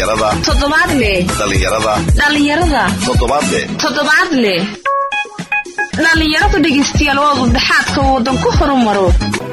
dhallinyarada toddobaadle dhallinyarada dhallinyarada toddobaadle toddobaadle dhallinyaradu dhegaystayaal waa udubdhaxaadka waddan ku horumaro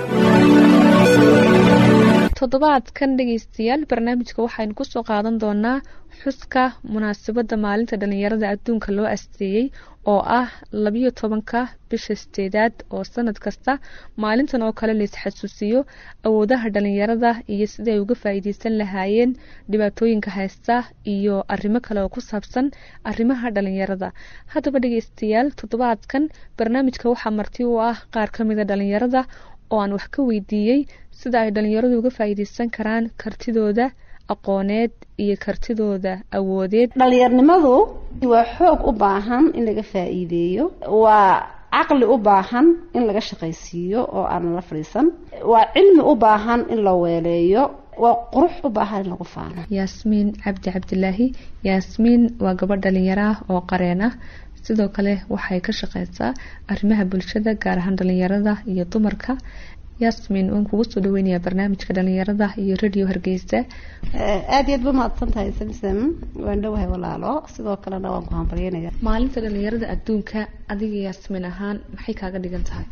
toddobaadkan dhegaystayaal barnaamijka waxaynu kusoo qaadan doonaa xuska munaasabadda maalinta dhallinyarada adduunka loo asteeyey oo ah labiyo tobanka bisha sideedaad oo sanad kasta maalintan oo kale la isxasuusiyo awoodaha dhallinyarada iyo sida ay uga faa-iideysan lahaayeen dhibaatooyinka haysta iyo arrimo kale oo ku saabsan arrimaha dhallinyarada haddaba dhegaystayaal toddobaadkan barnaamijka waxaa marti u ah qaar ka mida dhallinyarada oo aan wax ka weydiiyey sida ay dhallinyaradu uga faa-iideysan karaan kartidooda aqooneed iyo kartidooda awoodeed dhallinyarnimadu waa xoog u baahan in laga faa-iideeyo waa caqli u baahan in laga shaqaysiiyo oo aan la fadhiisan waa cilmi u baahan in la weeleeyo waa qurux u baahan in lagu faano yaasmiin cabdi cabdilaahi yaasmiin waa gabadh dhalinyaro ah oo qareen ah sidoo kale waxay ka shaqeysaa arrimaha bulshada gaar ahaan dhalinyarada iyo dumarka yasmin waan kugu soo dhaweynayaa barnaamijka dhalinyarada iyo radio hargeysa aada iyo aad ba mahadsan tahay samsam waan dhowahay walaalo sidoo kalena waan ku hambalyeynaya maalinta dhalinyarada adduunka adiga yaasmin ahaan maxay kaaga dhigan tahay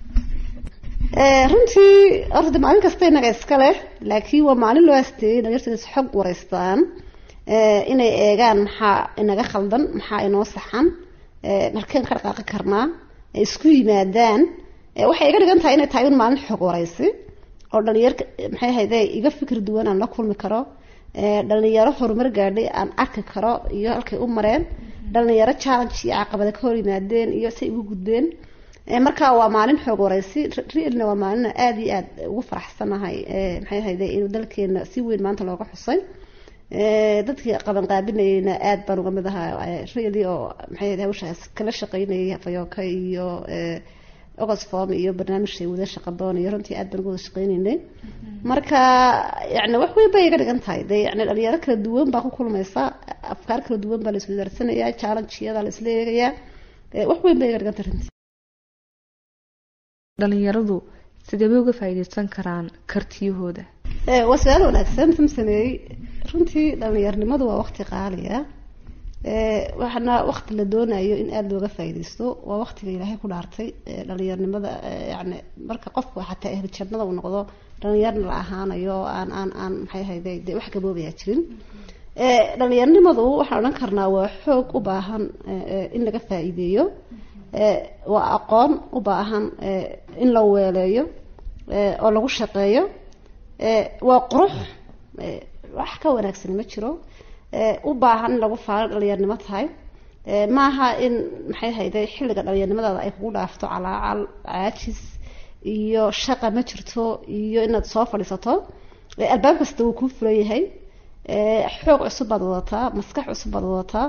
runtii horta maalin kasta inaga iska leh laakiin waa maalin loo asteeyey dhalinyarta is xog wareystaan inay eegaan maxaa inaga khaldan maxaa inoo saxan markeen ka dhaqaaqi karnaa isku yimaadaan waxay iga dhigan tahay inay tahay un maalin xog wareysi oo dhalinyar maxay ahayde iga fikir duwan aan la kulmi karo dhalinyaro horumar gaadhay aan arki karo iyo halkay u mareen dhalinyaro challenge iyo caqabada ka hor yimaadeen iyo say ugu gudbeen marka waa maalin xoog wareysi realna waa maalin aada iyo aad ugu faraxsanahay maxay ahayde inuu dalkeena si weyn maanta looga xusay dadkii qaban qaabinayeyna aada baan uga mid ahaa really oo maxay ahayde hawshaas kala shaqeynayay fayooka iyo oxfom iyo barnaamijhay wada shaqadoon iyo runtii aad baan uga wada shaqeyneynay marka yani wax weyn bay iga dhigan tahay de yani dhalinyaro kala duwan baa ku kulmaysa afkaar kala duwan baa la iswadaarsanaya challengeyada la isla eegayaa wax weyn bay iga dhigan tahay runtii dhalinyaradu sideebay uga faa-iideysan karaan kartiyahooda waa su-aal wanaagsan samsameeyey runtii dhalinyarnimadu waa waqti qaaliya waxaana waqti la doonayo in aada looga faa-ideysto waa waqtiga ilaahay ku dhaartay dhalinyarnimada yani marka qofku xataa ehli jannada uu noqdo dhalinyarna la ahaanayo aan aan aan maxay ahayde de wax gaboobayaa jirin dhalinyarnimadu waxaan odhan karnaa waa xoog u baahan in laga faa-iideeyo waa aqoon u baahan in la weeleeyo oo lagu shaqeeyo waa qurux wax ka wanaagsan ma jiro u baahan in lagu faano dhalinyarnimo tahay maaha in maxay hayde xilliga dhalinyarnimadaada ay kugu dhaafto calaacal caajis iyo shaqa ma jirto iyo inaad soo fadhiisato albaab kasta wuu kuu fulan yahay xoog cusub baad wadataa maskax cusub baad wadataa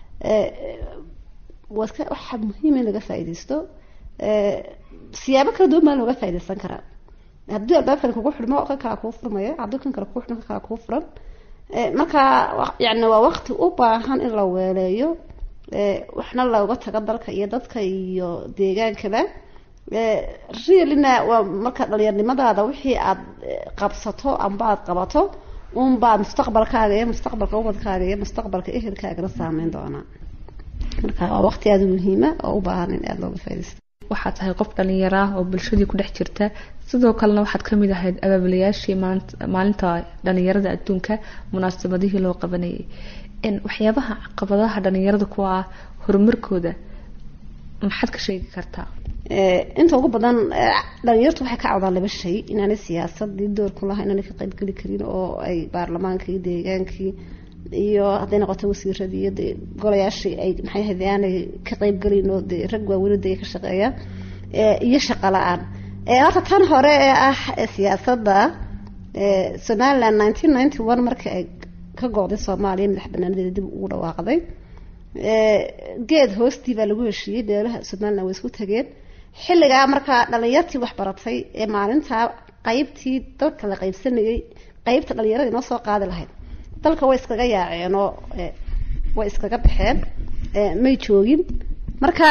waadka waxaa muhiim in laga faa-ideysto siyaabo kala duwan baa looga faa-ideysan karaa haddii albaabkan kugu xidhmo kan kala kuu furmaya haddii kan kale kuu xidhmo kan kala kuu furan marka yani waa waqti u baahan in la weeleeyo waxna looga tago dalka iyo dadka iyo deegaankaba realina waa marka dhalinyarnimadaada wixii aad qabsato amba aad qabato unbaa mustaqbalkaaga iyo mustaqbalka ubadkaaga iyo mustaqbalka ehelkaagana saameyn doonaa marka waa waqti aada muhiima oo u baahan in aada looga faidaysto waxaad tahay qof dhalinyaro ah oo bulshadii ku dhex jirta sidoo kalena waxaad kamid ahayd abaabulayaashii maalinta dhalinyarada adduunka munaasabadihii loo qabanayay waxyaabaha caqabadaha dhalinyarada ku ah horumarkooda maxaad ka sheegi kartaa inta ugu badan dhalinyartu waxay ka cawdaan laba shay inaanay siyaasadii doorku laha inaanay ka qaybgeli karin oo ay baarlamaankii deegaankii iyo hadday noqoto wasiiradii iyo de golayaashii ay maxay ahayd aanay ka qaybgelin oo de rag waaweyn de ka shaqeeya iyo shaqo la-aan horta tan hore ee ah siyaasadda somaliland nineteen ninety one markii ay ka go-day soomaaliya madax banaanadeeda dib ugu dhawaaqday geed hoostii baa lagu heshiiyey beelaha somaliland way isku tageen xilligaa markaa dhalinyartii waxbaratay ee maalintaa qeybtii dalka la qeybsanayay qeybta dhalinyarada inoo soo qaadi lahayd dalka way iskaga yaaceen oo way iskaga baxeen may joogin marka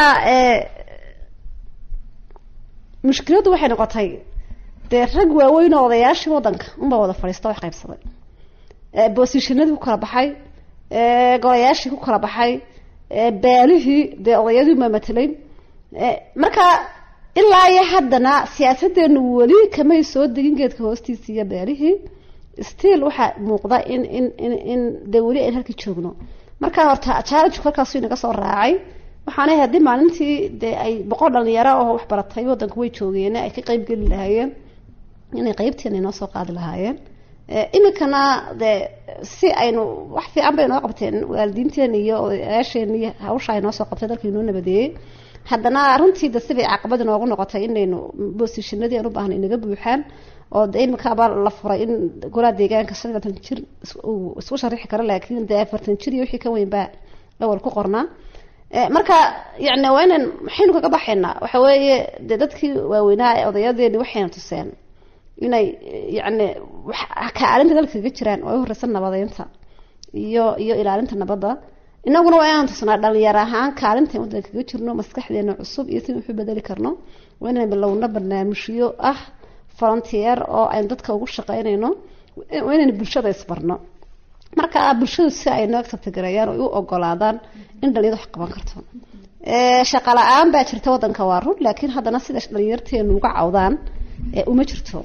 mushkiladdu waxay noqotay dee rag waaweyn oo odayaashii wadanka unbaa wada fadhiista wax qaybsaday boosishanadii ku kala baxay golayaashii ku kala baxay baalihii dee odayadii ma matelay marka ilaa iyo haddana siyaasadeenu weli kamay soo degin geedka hoostiisa iyo baalihii still waxaa muuqda in in in in dee weli ayn halkii joogno marka horta challenge halkaasu inaga soo raacay waxaana haddii maalintii dee ay boqol dhalinyaro oo waxbaratay wadanka way joogeen ay ka qeyb geli lahaayeen inay qeybteena inoo soo qaadi lahaayeen iminkana dee si aynu wax fiican bay noo qabteen waalidiinteena iyo odayaasheena iyo hawsha ay noo soo qabtay dalka inoo nabadeeyey haddana runtii de sibay caqabad inoogu noqotay inaynu boosishinadii aan u baahnay inaga buuxaan oo de imikaaba la furay in golaa deegaanka shan iyo labaatan jir isku sharixi karo laakiin dee afartan jir iyo wixii ka weyn baa awal ku qornaa marka yani waa inaan maxaynu kaga baxaynaa waxa weeye dee dadkii waaweynaa ee odayadeeni waxayna tuseen inay yani kaalinta dalka kaga jiraan oo ay horeysa nabadeynta iyo iyo ilaalinta nabadda inaguna waa inaan tusnaa dhalinyar ahaan kaalintan wadanka kaga jirno maskaxdeena cusub iyo si wuxu bedeli karno waa inaan bilowno barnaamijyo ah volunteer oo aynu dadka ugu shaqeynayno waa inaynu bulshada isbarno marka bulshadu si ay noo acceptgareeyaan oo u ogolaadaan in dhalinyarda wax qaban karto shaqa la-aan baa jirta wadanka waa run laakiin haddana sida dhalinyarteenu uga cawdaan uma jirto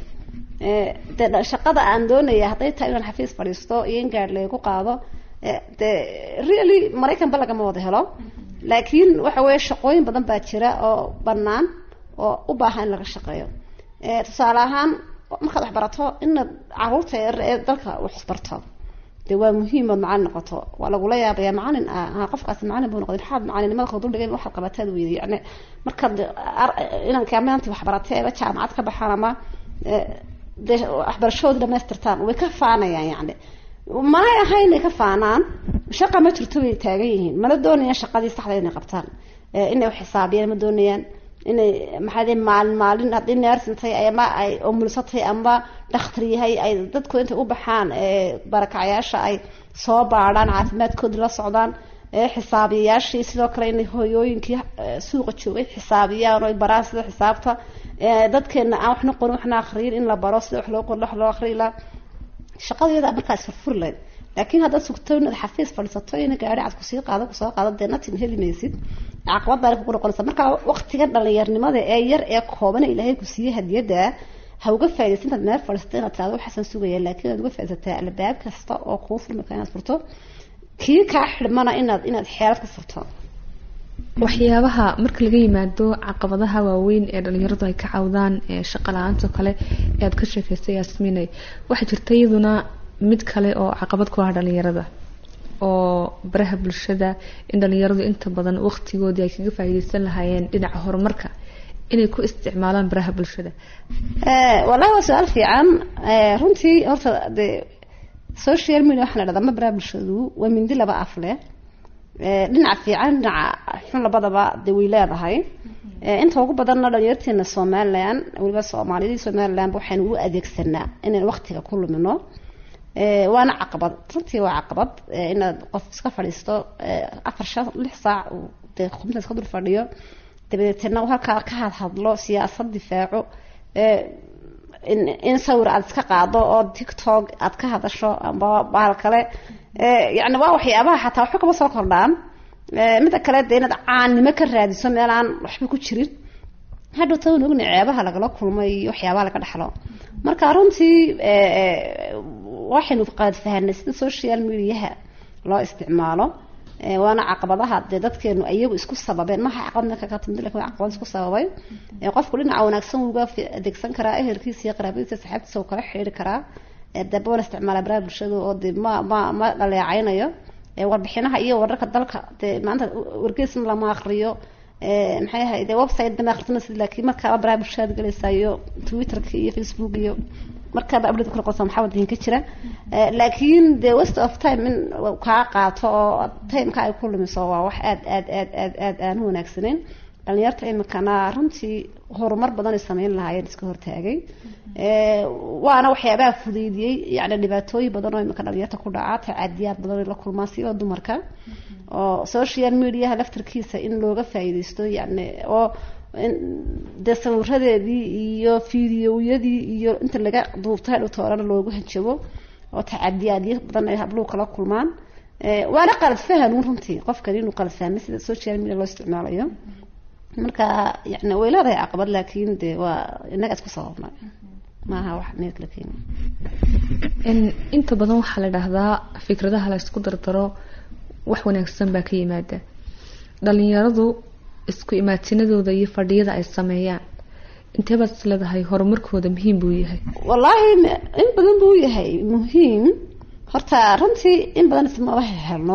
de shaqada aan doonaya hadday tahay inaan xafiis fadhiisto iyo in gaadh laygu qaado de really maraykanba lagama wada helo laakiin waxa weeye shaqooyin badan baa jira oo banaan oo u baahan in laga shaqeeyo tusaale ahaan markaad wax barato inaad caruurta yar ee dalka wax isbarto de waa muhiim ood macalin noqoto waa lagula yaabaya macalin ah qofkaasi macalin buu noqday maxaad macalinimada kordhigay waxaad qabataad weyday yani markaad inanka maanta wax baratay eba jaamacad ka baxaan ama de waxbarashadoodi dhamaystirtaan way ka faanayaan yani manay ahayn inay ka faanaan shaqa ma jirto bay taagan yihiin mana doonayaan shaqadii saxda inay qabtaan inay uxisaabiyaan ma doonayaan inay maxaa maalin maalin haddii neersintay ama ay omulsatay ama dhakhtar yahay ay dadku intay u baxaan barakacayaasha ay soo baadhaan caafimaadkoodii la socdaan xisaabiyayaashii sidoo kale inay hooyooyinkii suuqa joogay xisaabiyaan oo ay baraan sida xisaabta dadkeena aan waxna qorin waxna akriyin in la baro sida wax loo qor wax loo akriyi la shaqadeeda markaas furfuri lahayd laakiin haddaad sugto inaad xafiis fadhiisato ina gaari cad kusii qaado kusoo qaado dee natin heli maysid caqabad baa kugu noqonaysa marka waqtigan dhalinyarnimada ee yar ee kooban ilaahay ku siiyey hadiyada ha uga faa'idaysa intaad meel fadhiisato inaad tirahdo waxaasan sugaya laakiin aad uga faa'iidaysataa albaab kasta oo kuu furmi kara inaad furto kii kaa xidhmana inaad inaad xeelad ku furto waxyaabaha marka laga yimaado caqabadaha waaweyn ee dhalinyaradu ay ka cawdaan ee shaqa la-aanta kale ee aad ka sheekaysay yaasminay waxaa jirta iyaduna mid kale oo caqabad ku ah dhalinyarada oo baraha bulshada in dhalinyaradu inta badan waqtigoodii ay kaga faa'iideysan lahaayeen dhinaca horumarka inay ku isticmaalaan baraha bulshada wallahi waa su-aal fiican runtii horta dee social media waxaa la dhahdaa ma baraha bulshadu waa mindi laba af leh dhinaca fiican dhinaca xun labadaba dee way leedahay inta ugu badanna dhalinyarteena somalilan weliba soomaaliyadii somalilanba waxaynu u adeegsanaa inaan waqtiga ku lumino waana caqabad runtii waa caqabad inaad qof iska fadhiisto afar shan lix saac dee khubintaas ka dul fadhiyo dabadeetna halkaa ka hadhadlo siyaasad difaaco in sawir aada iska qaado oo tiktok aad ka hadasho amba bahal kale yani waa waxyaabaha xataa waxba kama soo kordhaan mida kale dee inaad caannimo ka raadiso meel aan waxba ku jirin hadhow tawan ogna ceebaha lagala kulmay iyo waxyaabaha laga dhexlo marka runtii waxaynu qaad fahanay sida social mediaha loo isticmaalo waana caqabadaha dee dadkeenu iyagu isku sababeen maha caqabad marka ka timid lakin waa caqabad isku sababay qofku dhinaca wanaagsan uga adeegsan karaa ehelkiisa iyo qaraabadiisa saxaabtiisa uu kala xiriiri karaa daba wana isticmaala baraha bulshada oo de ma ma ma dhaleecaynayo warbixinaha iyo wararka dalka dee maanta wargeysna lama akriyo maxay ahay de website bana akrisanaysid laakiin markaaba baraha bulshada galaysaa iyo twitterka iyo facebook iyo markaaba update kula qorsa maxaa waddanka jira laakiin de waste of time in kaa qaato oo timeka ay ku lumiso waa wax aad aad aad aad aad aan u wanaagsaneyn dhalinyarta imikana runtii horumar badan ay sameyn lahaayeen iska hortaagay waana waxyaabaha fudeydiyey yani dhibaatooyin badan oo imika dhalinyarta ku dhaca tacadiyaad badan ay la kulmaan siba dumarka oo social mediaha laftarkiisa in looga faa'iideysto yani oo dee sawiradeedii iyo fideoyadii iyo inta laga duubta hadhow toorana loogu hanjabo oo tacadiyaadyo badan ay habluhu kala kulmaan waana qalad fahanun runtii qofkan inuu qalad fahmay sida social media loo isticmaalayo marka yani way leedahay caqabad laakiin de waa inaga isku sababnay maaha wax meel kala keeni inta badan waxaa la dhahdaa fikradaha la isku dardaro wax wanaagsan baa ka yimaada dhalinyaradu isku imaatinadooda iyo fadhiyada ay sameeyaan inteebaad is leedahay horumarkooda muhiim buu yahay wallaahi in badan buu yahay muhiim horta runtii in badan ismaba helno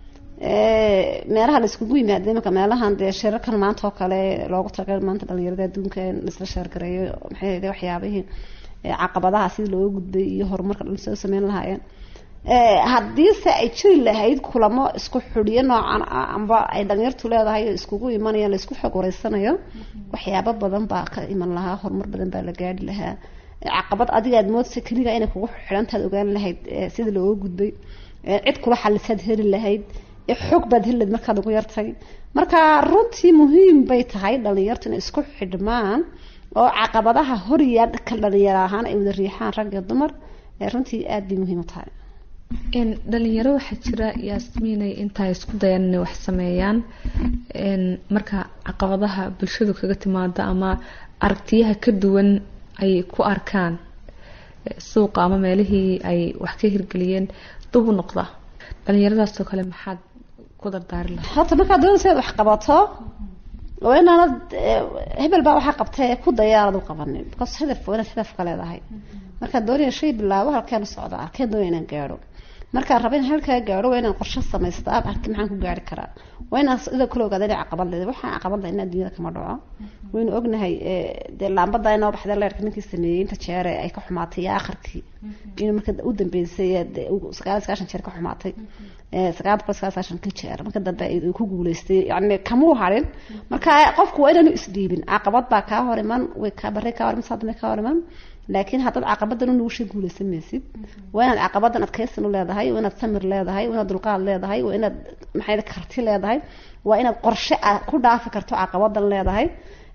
meelaha la iskugu yimaada imanka meelahan dee shirarkan maanta oo kale loogu talagalay maanta dhalinyarada adduunka in laisla sheergareeyo maxay ahayde waxyaabihii caqabadaha sidii looga gudbay iyo horumarka dhan soo sameyn lahaayeen haddiise ay jiri lahayd kulamo isku xidhiyo noocan ah amba ay dhalinyartu leedahay oo iskugu imanayaan la isku xog wareysanayo waxyaabo badan baa ka iman lahaa horumar badan baa la gaari lahaa caqabad adiga aad moodsa keliga inay kugu xidhantaad ogaan lahayd sida looga gudbay cid kula xalisaad heli lahayd xog baad heli lahayd markaad ugu yartay marka runtii muhiim bay tahay dhalinyartu inay isku xidhmaan oo caqabadaha horiyaa ka dhalinyaro ahaan ay wada riixaan rag iyo dumar runtii aada bay muhiim u tahay dhalinyaro waxaa jira yaasmiinay intaa isku dayaan inay wax sameeyaan marka caqabadaha bulshadu kaga timaada ama aragtiyaha ka duwan ay ku arkaan suuqa ama meelihii ay wax ka hirgeliyeen dub u noqda dhalinyaradaasoo kale maxaad ku dardaari lahaa horta markaad doonaysa inaad wax qabato waa inaanad hebel baa waxaa qabtay ku dayaanad u qabanin because hadaf waa inaad hadafka leedahay markaad doonaya shay bilaabo halkeen u socda halkeen doonaya inaan gaadho markaan raba in halkaa gaadho waa inaan qorshe samaystaa halki maxaan ku gaari karaa waa inaan ida kula ogaada inay caqabad leedahay waxaan caqabad leh inaa dunyada kama dhaco waynu ognahay dee laambada inoo baxday leerka ninkii sameeyey inta jeere ay ka xumaatay iyo akharkii inuu marka u dambeysay sagaal sagaashan jeer ka xumaatay sagaal boqol sagaal sagaashan ka jeer marka dambe uu ku guuleystay yani kamuu harin marka qofku waa inaanu isdhiibin caqabad baa kaa hor iman way kaa barre kaa hor iman saadame kaa hor iman laakiin haddaad caqabadan u nuushay guulaysan maysid waa inaad caqabadan adkaysan u leedahay waa inaad samir leedahay waa inaad dulqaad leedahay waa inaad maxay karti leedahay waa inaad qorshe ku dhaafi karto caqabadan leedahay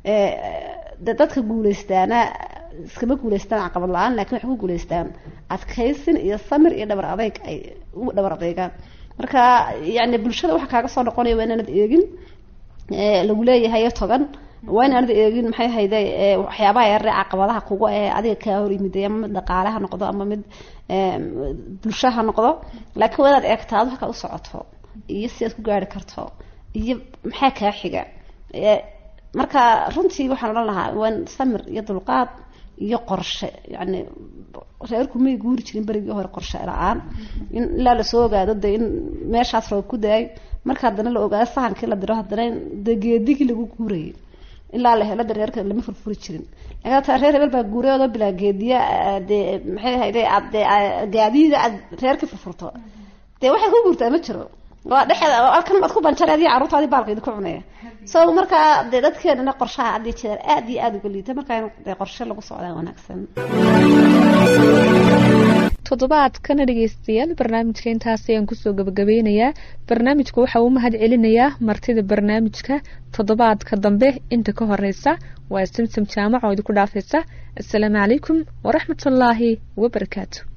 de dadka guulaystaana iskama guulaystaan caqabad la-aan lakin waxay ku guulaystaan adkaysin iyo samir iyo dhabar adeyg ay u dhabar adeygaan marka yani bulshada waxa kaaga soo noqonaya waa inaanad eegin lagu leeyahay togan waa inaanad eegin maxay hayde waxyaabaha yarre caqabadaha kugu ee adiga kaa hor yimiday ama mid dhaqaale ha noqdo ama mid bulsho ha noqdo laakiin waa inaad eegtaa ad halkaa u socoto iyo si aad ku gaari karto iyo maxaa kaa xiga marka runtii waxaan odhan lahaa waa samir iyo dulqaad iyo qorshe yani reerku may guuri jirin berigii hore qorshe la-aan in ilaa lasoo ogaado de in meeshaas roob ku da-ay marka haddana la ogaado sahankii la diro haddana de geedigii lagu guurayay ilaa la helo de reerka lama furfuri jirin lakin hataa reer hebel baa guurayoodo bilaa geediya dee maxay ahayde aad de gaadiida aad reerka furfurto dee waxay ku guurtaa ma jiro waa dhexeeda halkan baad ku banjareediyo carruurtaadii baalkeedi ku cunaya so markaa dee dadkeenana qorshaha addii jeer aada iyo aada uga liita markaa dee qorshe lagu socdaa wanaagsan toddobaadkana dhegeystayaal barnaamijka intaas ayaan kusoo gabagabeynayaa barnaamijka waxa uu mahad celinayaa martida barnaamijka toddobaadka dambe inta ka horeysa waa samsam jaamac oo idinku dhaafaysa assalaamu calaykum waraxmatullaahi wabarakaatu